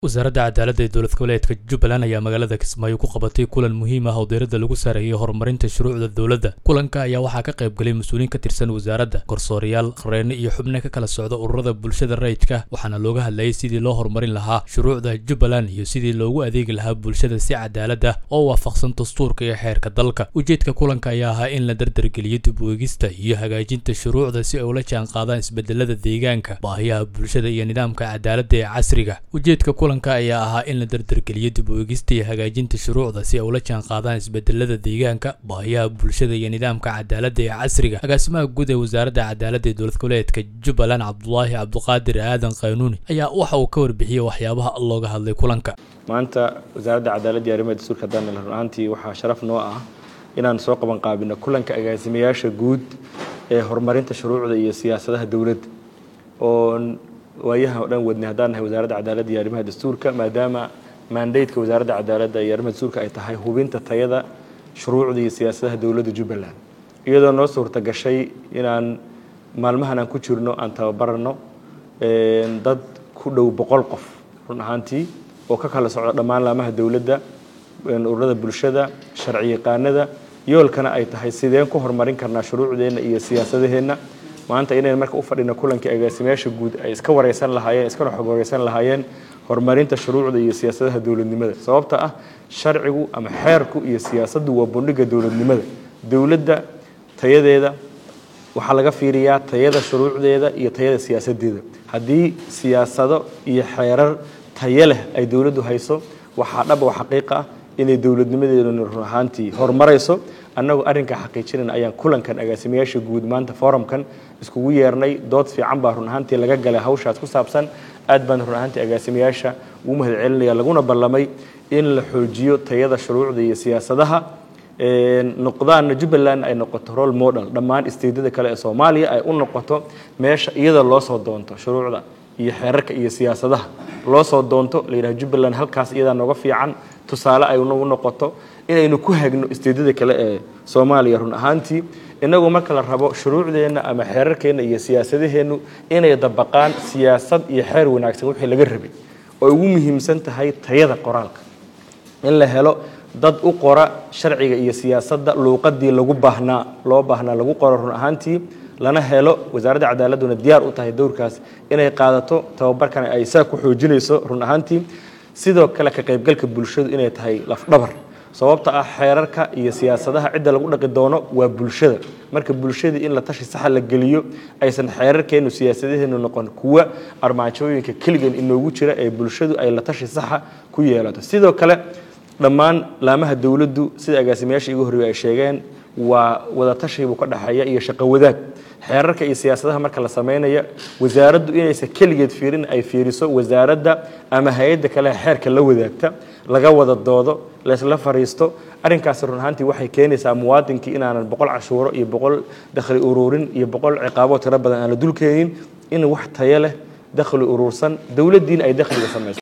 wasaaradda cadaaladda ee dowlad goboleedka jubbaland ayaa magaalada kismaayo ku qabatay kulan muhiim ah oo diiradda lagu saarayay horumarinta shuruucda dowladda kulanka ayaa waxaa ka qayb galay mas-uuliyiin ka tirsan wasaaradda garsoorayaal qareenne iyo xubno ka kala socda ururada bulshada rayidka waxaana looga hadlayay sidii loo horumarin lahaa shuruucda jubbaland iyo sidii loogu adeegi lahaa bulshada si cadaalad ah oo waafaqsan dastuurka iyo xeerka dalka ujeedka kulanka ayaa ahaa in la dardargeliyo dib u eegista iyo hagaajinta shuruucda si ay ula jaan qaadaan isbedelada deegaanka baahiyaha bulshada iyo nidaamka cadaaladda ee casriga ujeedka kulanka ayaa ahaa in la dardargeliyo dib u eegista iyo hagaajinta shuruucda si ay ula jaan qaadaan isbedelada deegaanka baahiyaha bulshada iyo nidaamka cadaaladda ee casriga agaasimaha guud ee wasaaradda cadaaladda ee dowlad goboleedka jubbaland cabdulaahi cabduqaadir aadan qaynuuni ayaa waxa uu ka warbixiyey waxyaabaha looga hadlay kulanka maanta wasaaradda cadaaladda iyo arrimaha dastuurka haddaan run ahaantii waxaa sharaf noo ah inaan soo qaban qaabino kulanka agaasimayaasha guud ee horumarinta shuruucda iyo siyaasadaha dowladda oo waayaha o dhan wadnay haddaan nahay wasaaradda cadaaladda iyo arrimaha dastuurka maadaama mandateka wasaaradda cadaaladda iyo arrimaha dastuurka ay tahay hubinta tayada shuruucda iyo siyaasadaha dowladda jubbaland iyadoo noo suurta gashay inaan maalmahan aan ku jirno aan tababarano dad ku dhow boqol qof run ahaantii oo ka kala socda dhammaan laamaha dowladda ururada bulshada sharci yaqaanada yoolkana ay tahay sideen ku horumarin karnaa shuruucdeenna iyo siyaasadaheenna maanta inayn marka u fadhino kulankii agaasimayaasha guud ay iska wareysan lahaayeen iskana xog wareysan lahaayeen horumarinta shuruucda iyo siyaasadaha dowladnimada sababta ah sharcigu ama xeerku iyo siyaasaddu waa bundhiga dowladnimada dowladda tayadeeda waxaa laga fiiriyaa tayada shuruucdeeda iyo tayada siyaasadeeda haddii siyaasado iyo xeerar tayo leh ay dowladdu hayso waxaa dhab oo xaqiiqa ah inay dowladnimadeeduna run ahaantii horumarayso annagu arrinkaa xaqiijinayna ayaan kulankan agaasimayaasha guud maanta forumkan iskugu yeernay dood fiican baa run ahaantii laga galay hawshaas ku saabsan aad baan run ahaantii agaasimayaasha ugu mahad celinaya laguna ballamay in la xoojiyo tayada shuruucda iyo siyaasadaha noqdaana jubbaland ay noqoto role model dhammaan isteedada kale ee soomaaliya ay u noqoto meesha iyada loo soo doonto shuruucda iyo xeerarka iyo siyaasadaha loo soo doonto la yidhaha jubbaland halkaas iyadaa nooga fiican tusaale ay nagu noqoto inaynu ku hagno isteedada kale ee soomaaliya run ahaantii inagu marka la rabo shuruucdeenna ama xeerarkeenna iyo siyaasadaheennu inay dabaqaan siyaasad iyo xeer wanaagsan wixii laga rabay oo ugu muhiimsan tahay tayada qoraalka in la helo dad u qora sharciga iyo siyaasadda luuqadii lagu baahnaa loo baahnaa lagu qoro run ahaantii lana helo wasaaradda cadaaladduna diyaar u tahay dowrkaas inay qaadato tababarkan ay saa ku xoojinayso run ahaantii sidoo kale ka qaybgalka bulshadu inay tahay lafdhabar sababta ah xeerarka iyo siyaasadaha cidda lagu dhaqi doono waa bulshada marka bulshadii in la tashi saxa la geliyo aysan xeerarkeennu siyaasadaheenu noqon kuwa armaajooyinka keligan inoogu jira ee bulshadu ay la tashi saxa ku yeelato sidoo kale dhammaan laamaha dowladdu sida agaasimayaasha igu horreeye ay sheegeen waa wadatashiibuu ka dhexeeya iyo shaqo wadaag xeerarka iyo siyaasadaha marka la samaynaya wasaaraddu inaysan keligeed fiirin ay fiiriso wasaaradda ama hay-adda kale xeerka la wadaagta laga wada doodo laysla fariisto arrinkaasi run ahaantii waxay keenaysaa muwaadinkii inaanan boqol cashuuro iyo boqol dakhli uruurin iyo boqol ciqaabo tiro badan aan la dulkeenin in wax tayo leh dakhli uruursan dowladdiina ay dakhliga samayso